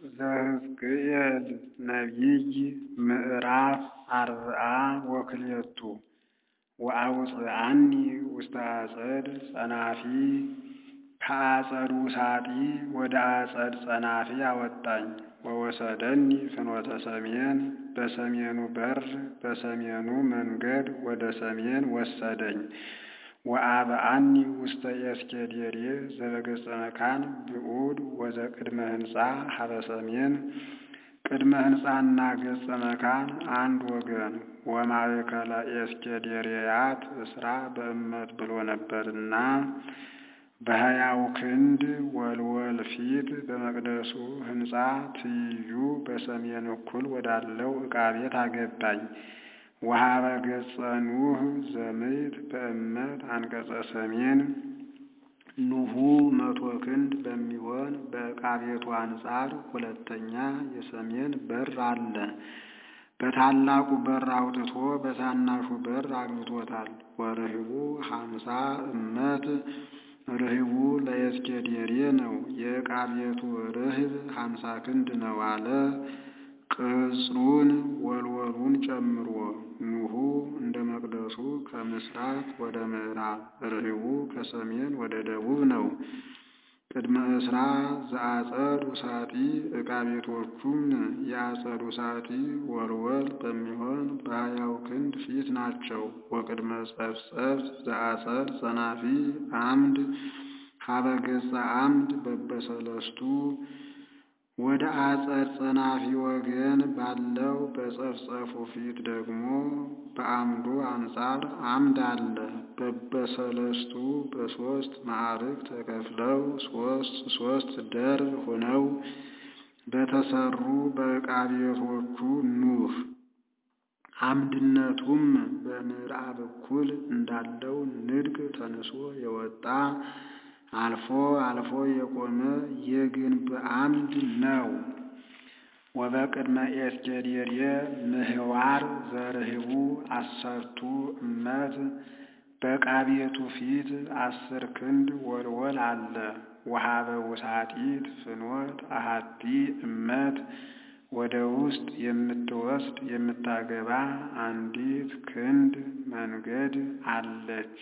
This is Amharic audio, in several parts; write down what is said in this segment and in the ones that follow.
ዘሕዝቅኤል ነቢይ ምዕራፍ አርብዓ ወክልኤቱ ወአውፅአኒ ውስተ አጸድ ጸናፊ ከአጸዱ ውሳጢ ወደ አጸድ ጸናፊ አወጣኝ። ወወሰደኒ ፍኖተ ሰሜን በሰሜኑ በር በሰሜኑ መንገድ ወደ ሰሜን ወሰደኝ። ወአብአኒ ውስተ ኤስኬዴሬ ዘበገጸ መካን ብዑድ ወዘቅድመ ህንፃ ሀበ ሰሜን ቅድመ ህንፃና ገጸ መካን አንድ ወገን ወማእከለ ኤስኬዴሬያት እስራ በእመት ብሎ ነበርና በሀያው ክንድ ወልወል ፊት በመቅደሱ ህንፃ ትይዩ በሰሜን እኩል ወዳለው ዕቃ ቤት አገባኝ። ወሀበ ገጸ ኑህ ዘምዕት በእመት አንቀጸ ሰሜን ኑሁ መቶ ክንድ በሚሆን በዕቃ ቤቱ አንጻር ሁለተኛ የሰሜን በር አለ። በታላቁ በር አውጥቶ በታናሹ በር አግብቶታል። ወርህቡ ሀምሳ እመት ርህቡ ለኤስኬዴሬ ነው። የዕቃ ቤቱ ርህብ ሀምሳ ክንድ ነው አለ። ቅጽሩን ወልወሉን ጨምሮ ኑሁ እንደ መቅደሱ ከምስራቅ ወደ ምዕራብ ርህቡ ከሰሜን ወደ ደቡብ ነው። ቅድመ እስራ ዘአጸድ ውሳጢ ዕቃ ቤቶቹም የአጸድ ውሳጢ ወልወል በሚሆን በሀያው ክንድ ፊት ናቸው። ወቅድመ ጸፍጸፍ ዘአጸድ ጸናፊ አምድ ሀበ ገጸ አምድ በበሰለስቱ ወደ አጸድ ጸናፊ ወገን ባለው በጸፍጸፉ ፊት ደግሞ በአምዱ አንጻር አምድ አለ። በበሰለስቱ በሶስት ማዕርግ ተከፍለው ሶስት ሶስት ደርብ ሆነው በተሰሩ በዕቃ ቤቶቹ ኑህ አምድነቱም በምዕራብ እኩል እንዳለው ንድቅ ተንሶ የወጣ አልፎ አልፎ የቆመ የግንብ አምድ ነው። ወበቅድመ ኤስኬዴሬ ምህዋር ዘርህቡ አሰርቱ እመት በዕቃ ቤቱ ፊት አስር ክንድ ወልወል አለ። ወሀበ ውሳጢት ፍኖት አሃቲ እመት ወደ ውስጥ የምትወስድ የምታገባ አንዲት ክንድ መንገድ አለች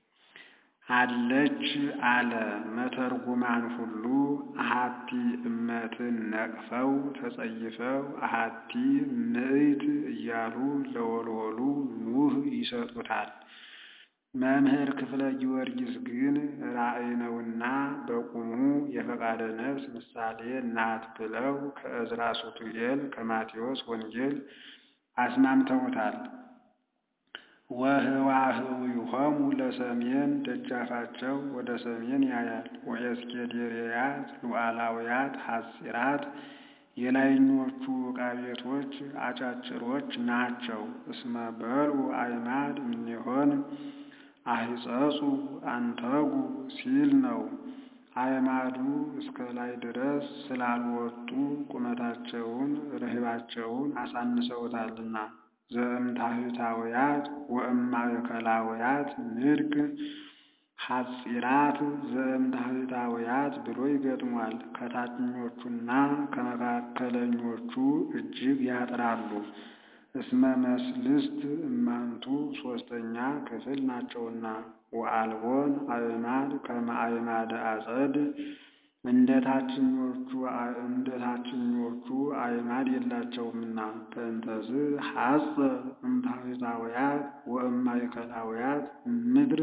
አለች አለ። መተርጉማን ሁሉ አሃቲ እመትን ነቅፈው ተጸይፈው አሃቲ ምዕት እያሉ ለወልወሉ ኑህ ይሰጡታል። መምህር ክፍለ ጊዮርጊስ ግን ራእይ ነውና በቁሙ የፈቃደ ነፍስ ምሳሌ ናት ብለው ከዕዝራ ሱቱኤል ከማቴዎስ ወንጌል አስማምተውታል። ወህዋህዊሆሙ ለሰሜን ደጃፋቸው ወደ ሰሜን ያያል። ወኤስኬዴሬያት ሉዓላውያት ሐጺራት የላይኞቹ ዕቃ ቤቶች አጫጭሮች ናቸው። እስመ በልዑ አዕማድ እምኔሆን አሂጸጹ አንተጉ ሲል ነው። አዕማዱ እስከ ላይ ድረስ ስላልወጡ ቁመታቸውን ርህባቸውን አሳንሰውታልና። ዘእምታሕታውያት ወእማእከላውያት ንድቅ ሐጺራት ዘእምታሕታውያት ብሎ ይገጥሟል። ከታችኞቹና ከመካከለኞቹ እጅግ ያጥራሉ። እስመ መስልስት እማንቱ ሶስተኛ ክፍል ናቸውና። ወአልቦን አዕማድ ከመ አዕማደ አጸድ እንደ ታችኞቹ እንደ ታችኞቹ አዕማድ የላቸውምና። በእንተዝ ሐጸ እምታሕታውያት ወእማእከላውያት ምድር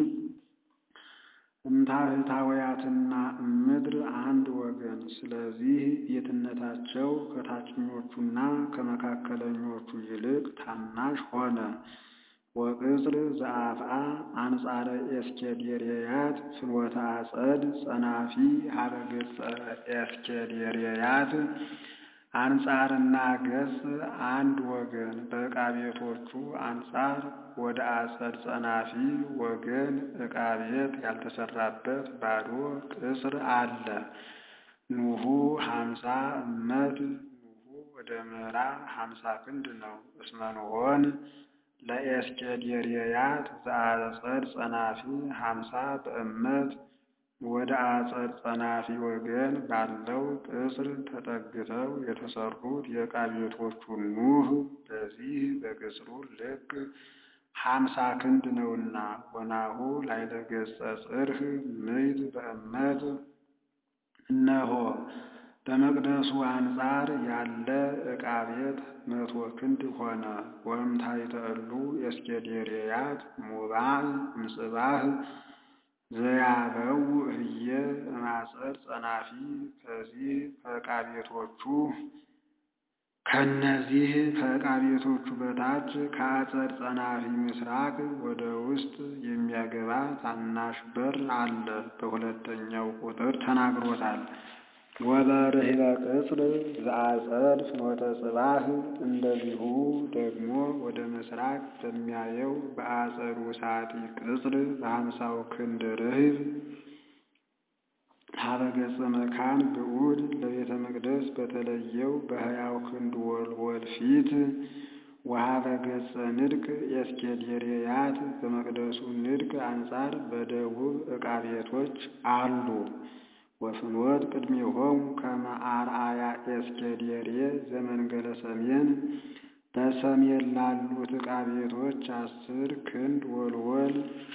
እምታሕታውያትና ምድር አንድ ወገን። ስለዚህ የትነታቸው ከታችኞቹና ከመካከለኞቹ ይልቅ ታናሽ ሆነ። ወቅጽር ዘአፍአ አንጻረ ኤስኬዴሬያት ፍኖተ አጸድ ጸናፊ ሀበ ገጸ ኤስኬዴሬያት አንጻርና ገጽ አንድ ወገን በዕቃ ቤቶቹ አንጻር ወደ አጸድ ጸናፊ ወገን ዕቃ ቤት ያልተሰራበት ባዶ ቅጽር አለ። ኑሁ ሀምሳ እመት ኑሁ ወደ ምዕራብ ሀምሳ ክንድ ነው። እስመ ኖሆን ለኤስኬዴሬያት ዘአጸድ ጸናፊ ሀምሳ በእመት ወደ አጸድ ጸናፊ ወገን ባለው ቅጽር ተጠግተው የተሰሩት የዕቃ ቤቶቹ ኑህ በዚህ በቅጽሩ ልክ ሀምሳ ክንድ ነውና ወናሁ ላዕለ ገጸ ጽርሕ ምዕት በእመት እነሆ በመቅደሱ አንጻር ያለ ዕቃ ቤት መቶ ክንድ ሆነ። ወእምታሕተ እሉ ኤስኬዴርያት ሙባዕ እምጽባሕ ዘያበው ህየ እማጸድ ጸናፊ ከዚህ ከዕቃ ቤቶቹ ከእነዚህ ከዕቃ ቤቶቹ በታች ከአጸድ ጸናፊ ምስራቅ ወደ ውስጥ የሚያገባ ታናሽ በር አለ። በሁለተኛው ቁጥር ተናግሮታል። ወበርህበ ቅጽር ዘአጸድ ፍኖተ ጽባሕ እንደዚሁ ደግሞ ወደ ምስራቅ በሚያየው በአጸዱ ሳጢ ቅጽር በሀምሳው ክንድ ርህብ ሀበ ገጸ መካን ብዑድ ለቤተ መቅደስ በተለየው በሕያው ክንድ ወልወል ፊት ወሀበ ገጸ ንድቅ ኤስኬዴርያት በመቅደሱ ንድቅ አንጻር በደቡብ ዕቃ ቤቶች አሉ። ወፍኖት ቅድሜሆሙ ከመ አርአያ ኤስኬዴሬ ዘመንገለ ሰሜን በሰሜን ላሉት ዕቃ ቤቶች አስር ክንድ ወልወል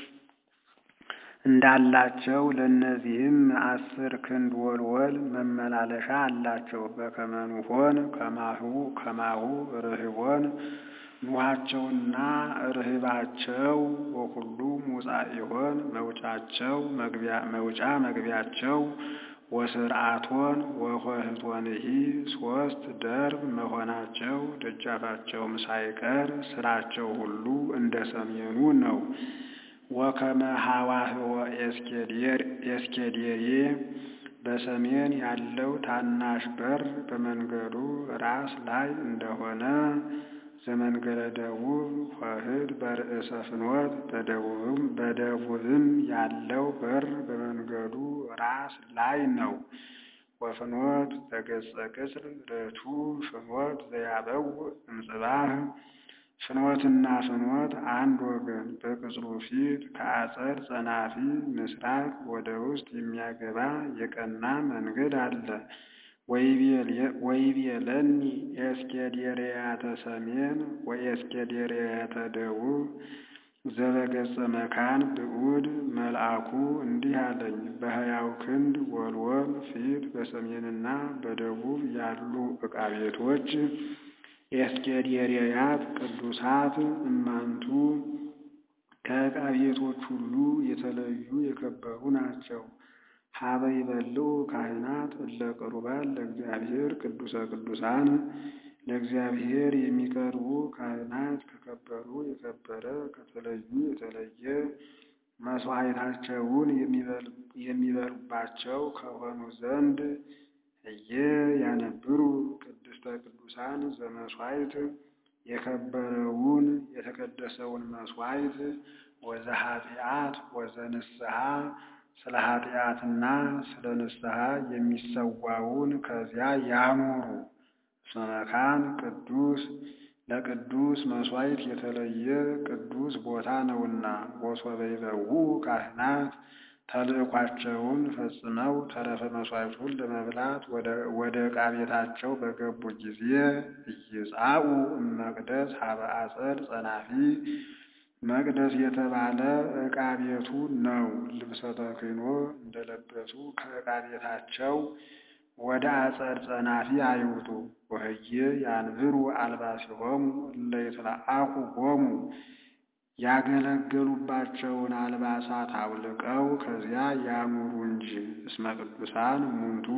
እንዳላቸው ለእነዚህም አስር ክንድ ወልወል መመላለሻ አላቸው። በከመ ኑሖን ከማሁ ከማሁ ርህቦን ኑኋቸውና ርህባቸው ወኩሉ ሙጻኢሆን መውጫቸው መውጫ መግቢያቸው ወስርዓቶን ወኆኅቶንሂ ሶስት ደርብ መሆናቸው ደጃፋቸውም ሳይቀር ስራቸው ሁሉ እንደ ሰሜኑ ነው። ወከመ ሀዋህወ ኤስኬዴሬ በሰሜን ያለው ታናሽ በር በመንገዱ ራስ ላይ እንደሆነ ዘመንገለ ደቡብ ኆኅት በርእሰ ፍኖት በደቡብም በደቡብም ያለው በር በመንገዱ ራስ ላይ ነው። ወፍኖት በገጸ ቅጽር ርቱ ፍኖት ዘያበው እምጽባሕ ፍኖትና ፍኖት አንድ ወገን በቅጽሩ ፊት ከአጸድ ጸናፊ ምስራቅ ወደ ውስጥ የሚያገባ የቀና መንገድ አለ። ወይቤለኒ ኤስኬዴርያተ ሰሜን ወኤስኬዴርያተ ደቡብ ዘበገጸ መካን ብዑድ መልአኩ እንዲህ አለኝ፣ በሕያው ክንድ ወልወል ፊት በሰሜንና በደቡብ ያሉ ዕቃ ቤቶች ኤስኬዴርያት ቅዱሳት እማንቱ ከዕቃ ቤቶች ሁሉ የተለዩ የከበሩ ናቸው። ሀበ ይበልዑ ካህናት እለ ቅሩባን ለእግዚአብሔር ቅዱሰ ቅዱሳን ለእግዚአብሔር የሚቀርቡ ካህናት ከከበሩ የከበረ ከተለዩ የተለየ መሥዋዕታቸውን የሚበሉባቸው ከሆኑ ዘንድ እየ ያነብሩ ቅድስተ ቅዱሳን ዘመሥዋዕት የከበረውን የተቀደሰውን መሥዋዕት ወዘ ኃጢአት ወዘ ንስሐ ስለ ኃጢአትና ስለ ንስሐ የሚሰዋውን ከዚያ ያኑሩ። እስመ መካን ቅዱስ ለቅዱስ መሥዋዕት የተለየ ቅዱስ ቦታ ነውና። ወሶበ ይበውዑ ካህናት ተልእኳቸውን ፈጽመው ተረፈ መሥዋዕቱን ለመብላት ወደ ዕቃ ቤታቸው በገቡ ጊዜ ኢይጻኡ እመቅደስ ሀበ አጸድ ጸናፊ መቅደስ የተባለ ዕቃ ቤቱ ነው። ልብሰ ተክህኖ እንደለበሱ ከዕቃ ቤታቸው ወደ አጸድ ጸናፊ አይውጡ። ወህየ ያንብሩ አልባሲሆሙ እለ ይትለአኩ ሆሙ ያገለገሉባቸውን አልባሳት አውልቀው ከዚያ ያኑሩ እንጂ። እስመ ቅዱሳን እሙንቱ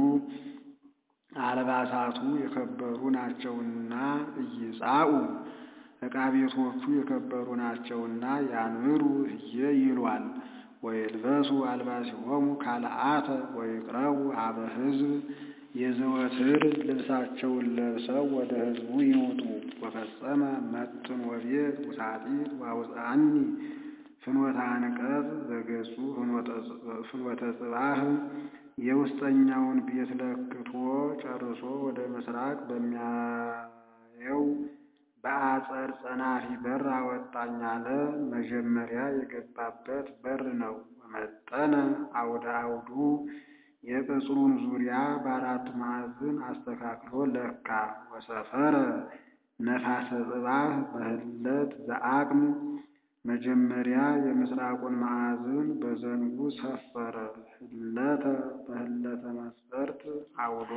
አልባሳቱ የከበሩ ናቸውና ኢይጻኡ ዕቃ ቤቶቹ የከበሩ ናቸውና ያንብሩ ህየ ይሏል። ወይልበሱ አልባሲሆሙ ካልአተ ወይቅረቡ ሀበ ሕዝብ የዘወትር ልብሳቸውን ለብሰው ወደ ሕዝቡ ይውጡ። ወፈጸመ መጥን ወቤት ውሳጢት ዋውፅአኒ ፍኖተ አንቀጽ ዘገጹ ፍኖተ ጽባህ የውስጠኛውን ቤት ለክቶ ጨርሶ ወደ ምስራቅ በሚያየው በአጸድ ጸናፊ በር አወጣኝ አለ። መጀመሪያ የገባበት በር ነው። ወመጠነ አውደ አውዱ የቅጽሩን ዙሪያ በአራቱ ማዕዝን አስተካክሎ ለካ። ወሰፈረ ነፋሰ ጽባህ በህለት ዘአቅም መጀመሪያ የምስራቁን ማዕዝን በዘንጉ ሰፈረ። ህለተ በህለተ መስፈርት አውዶ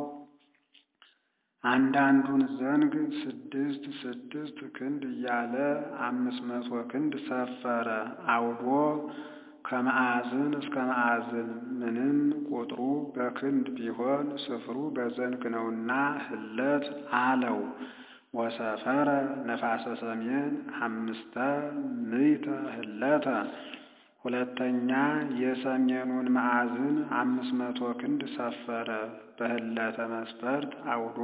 አንዳንዱን ዘንግ ስድስት ስድስት ክንድ እያለ አምስት መቶ ክንድ ሰፈረ። አውዶ ከማዕዝን እስከ ማዕዝን ምንም ቁጥሩ በክንድ ቢሆን ስፍሩ በዘንግ ነውና ህለት አለው። ወሰፈረ ነፋሰ ሰሜን አምስተ ምዕተ ህለተ ሁለተኛ የሰሜኑን ማዕዝን አምስት መቶ ክንድ ሰፈረ። በህለተ መስፈርት አውዶ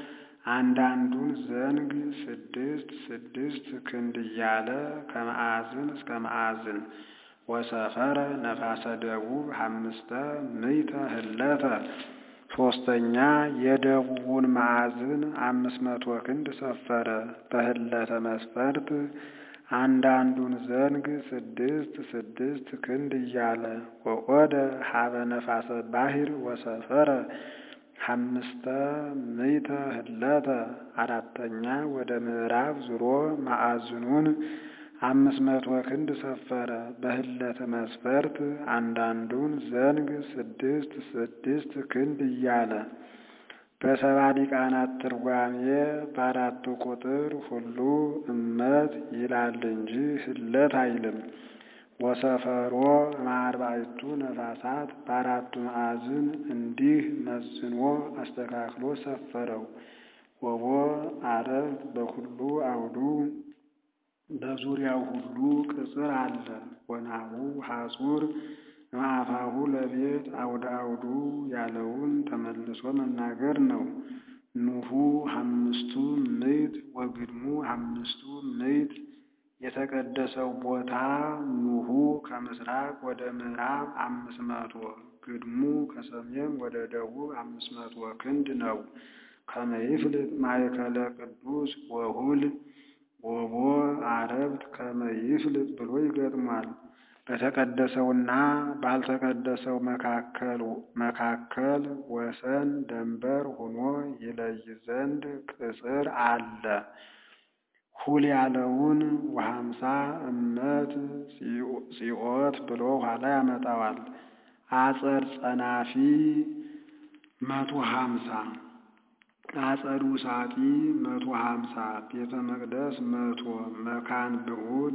አንዳንዱን ዘንግ ስድስት ስድስት ክንድ እያለ ከማዕዝን እስከ ማዕዝን ወሰፈረ ነፋሰ ደቡብ አምስተ ምዕተ ህለተ ሶስተኛ የደቡቡን ማዕዝን አምስት መቶ ክንድ ሰፈረ። በህለተ መስፈርት አንዳንዱን ዘንግ ስድስት ስድስት ክንድ እያለ ወቆደ ሀበ ነፋሰ ባሕር ወሰፈረ አምስተ ምዕተ ህለተ አራተኛ ወደ ምዕራብ ዙሮ ማዕዝኑን አምስት መቶ ክንድ ሰፈረ። በህለተ መስፈርት አንዳንዱን ዘንግ ስድስት ስድስት ክንድ እያለ በሰባ ሊቃናት ትርጓሜ በአራቱ ቁጥር ሁሉ እመት ይላል እንጂ ህለት አይልም። ወሰፈሮ ማርባዕቱ ነፋሳት በአራቱ ማዕዝን እንዲህ መዝኖ አስተካክሎ ሰፈረው። ወቦ አረፍት በሁሉ አውዱ በዙሪያው ሁሉ ቅጽር አለ። ወናሁ ሐጹር ማዕፋሁ ለቤት አውደ አውዱ ያለውን ተመልሶ መናገር ነው። ኑሁ አምስቱ ምዕት ወግድሙ አምስቱ ምዕት የተቀደሰው ቦታ ኑሁ ከምስራቅ ወደ ምዕራብ አምስት መቶ ግድሙ ከሰሜን ወደ ደቡብ አምስት መቶ ክንድ ነው። ከመይፍልጥ ማእከለ ቅዱስ ወሁል ወቦ አረብት ከመይፍልጥ ብሎ ይገጥሟል። በተቀደሰውና ባልተቀደሰው መካከል መካከል ወሰን ደንበር ሆኖ ይለይ ዘንድ ቅጽር አለ። ሁል ያለውን ወሀምሳ እመት ጽዮት ብሎ ኋላ ያመጣዋል። አጸድ ጸናፊ መቶ ሀምሳ አጸዱ ሳጢ መቶ ሀምሳ ቤተ መቅደስ መቶ መካን ብዑድ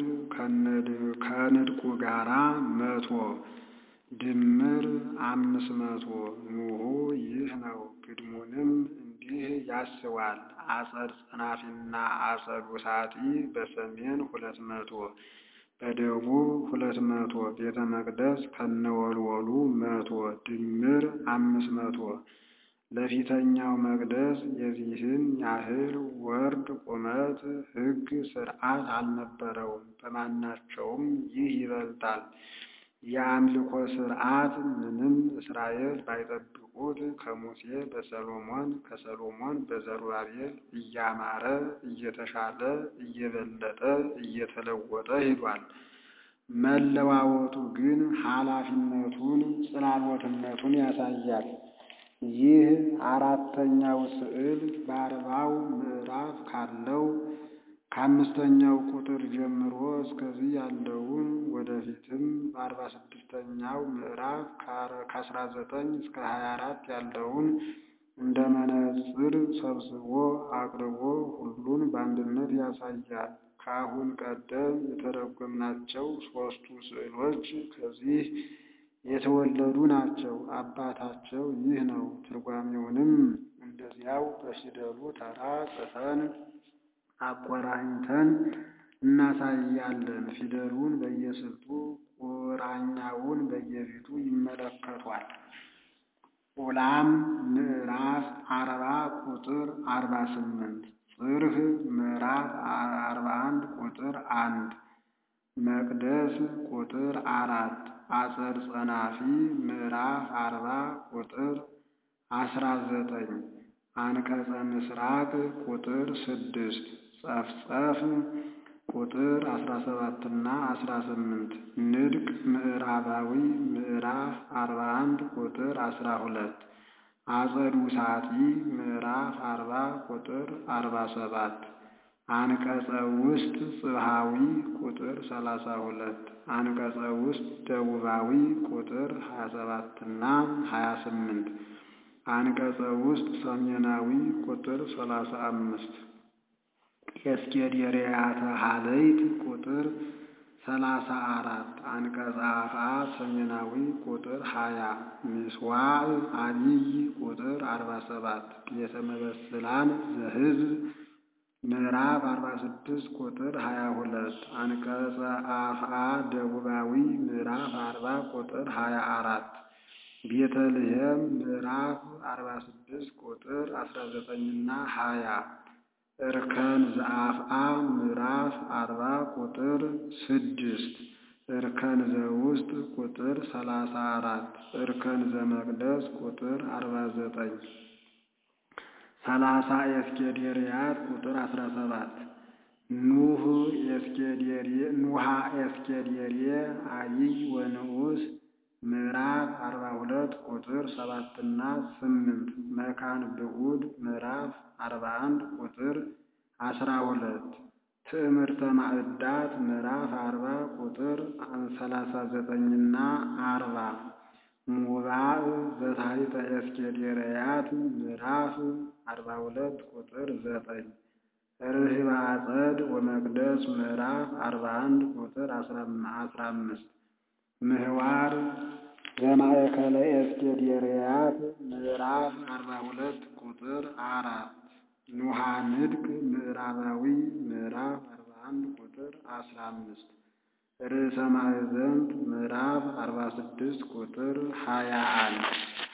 ከንድቁ ጋራ መቶ ድምር አምስት መቶ ኑሁ ይህ ነው። ግድሙንም እንዲህ ያስባል። አጸድ ጸናፊና አጸዱ ሳጢ በሰሜን ሁለት መቶ በደቡብ ሁለት መቶ ቤተ መቅደስ ከነወልወሉ መቶ ድምር አምስት መቶ ለፊተኛው መቅደስ የዚህን ያህል ወርድ ቁመት ሕግ ሥርዓት አልነበረውም። በማናቸውም ይህ ይበልጣል። የአምልኮ ሥርዓት ምንም እስራኤል ባይጠብቁት ከሙሴ በሰሎሞን ከሰሎሞን በዘሩባቤል እያማረ እየተሻለ እየበለጠ እየተለወጠ ሄዷል። መለዋወጡ ግን ኃላፊነቱን ጽላሎትነቱን ያሳያል። ይህ አራተኛው ስዕል በአርባው ምዕራፍ ካለው ከአምስተኛው ቁጥር ጀምሮ እስከዚህ ያለውን ወደፊትም በአርባ ስድስተኛው ምዕራፍ ከአስራ ዘጠኝ እስከ ሀያ አራት ያለውን እንደ መነጽር ሰብስቦ አቅርቦ ሁሉን በአንድነት ያሳያል። ከአሁን ቀደም የተረጎምናቸው ሦስቱ ስዕሎች ከዚህ የተወለዱ ናቸው። አባታቸው ይህ ነው። ትርጓሜውንም እንደዚያው በፊደሉ ተራ ጽፈን አቆራኝተን እናሳያለን። ፊደሉን በየስልቱ ቁራኛውን በየፊቱ ይመለከቷል። ኡላም ምዕራፍ አርባ ቁጥር አርባ ስምንት ጽርህ ምዕራፍ አርባ አንድ ቁጥር አንድ መቅደስ ቁጥር አራት አጸድ ጸናፊ ምዕራፍ አርባ ቁጥር አስራ ዘጠኝ አንቀጸ ምስራቅ ቁጥር ስድስት ጸፍጸፍ ቁጥር አስራ ሰባትና አስራ ስምንት ንድቅ ምዕራባዊ ምዕራፍ አርባ አንድ ቁጥር አስራ ሁለት አጸዱ ሳጢ ምዕራፍ አርባ ቁጥር አርባ ሰባት አንቀጸ ውስጥ ጽብሃዊ ቁጥር ሰላሳ ሁለት አንቀጸ ውስጥ ደቡባዊ ቁጥር ሀያ ሰባትና ሀያ ስምንት አንቀጸ ውስጥ ሰሜናዊ ቁጥር ሰላሳ አምስት የእስኬድርያተ ሀለይት ቁጥር ሰላሳ አራት አንቀጸ አፍአ ሰሜናዊ ቁጥር ሀያ ምስዋዕ አቢይ ቁጥር አርባ ሰባት ቤተ መበስላን ዘህዝብ ምዕራፍ አርባ ስድስት ቁጥር ሀያ ሁለት አንቀጸ አፍአ ደቡባዊ ምዕራፍ አርባ ቁጥር ሀያ አራት ቤተልሔም ምዕራፍ አርባ ስድስት ቁጥር አስራ ዘጠኝና ሀያ እርከን ዘአፍአ ምዕራፍ አርባ ቁጥር ስድስት እርከን ዘውስጥ ቁጥር ሰላሳ አራት እርከን ዘመቅደስ ቁጥር አርባ ዘጠኝ ሰላሳ ኤስኬዴርያት ቁጥር አስራ ሰባት ኑህ ኑሃ ኤስኬዴሬ አቢይ ወንዑስ ምዕራፍ አርባ ሁለት ቁጥር ሰባትና ስምንት መካን ብዑድ ምዕራፍ አርባ አንድ ቁጥር አስራ ሁለት ትዕምርተ ማዕዳት ምዕራፍ አርባ ቁጥር ሰላሳ ዘጠኝና አርባ ሙባእ ዘታሕተ ኤስኬዴርያት ምዕራፍ አርባ ሁለት ቁጥር ዘጠኝ ርህበ አጸድ ወመቅደስ ምዕራፍ አርባ አንድ ቁጥር አስራ አምስት ምህዋር ዘማእከለ ኤስኬዴርያት ምዕራፍ አርባ ሁለት ቁጥር አራት ኑሃ ንድቅ ምዕራባዊ ምዕራፍ አርባ አንድ ቁጥር አስራ አምስት ርዕሰ ማዕዘንት ምዕራፍ አርባ ስድስት ቁጥር ሀያ አንድ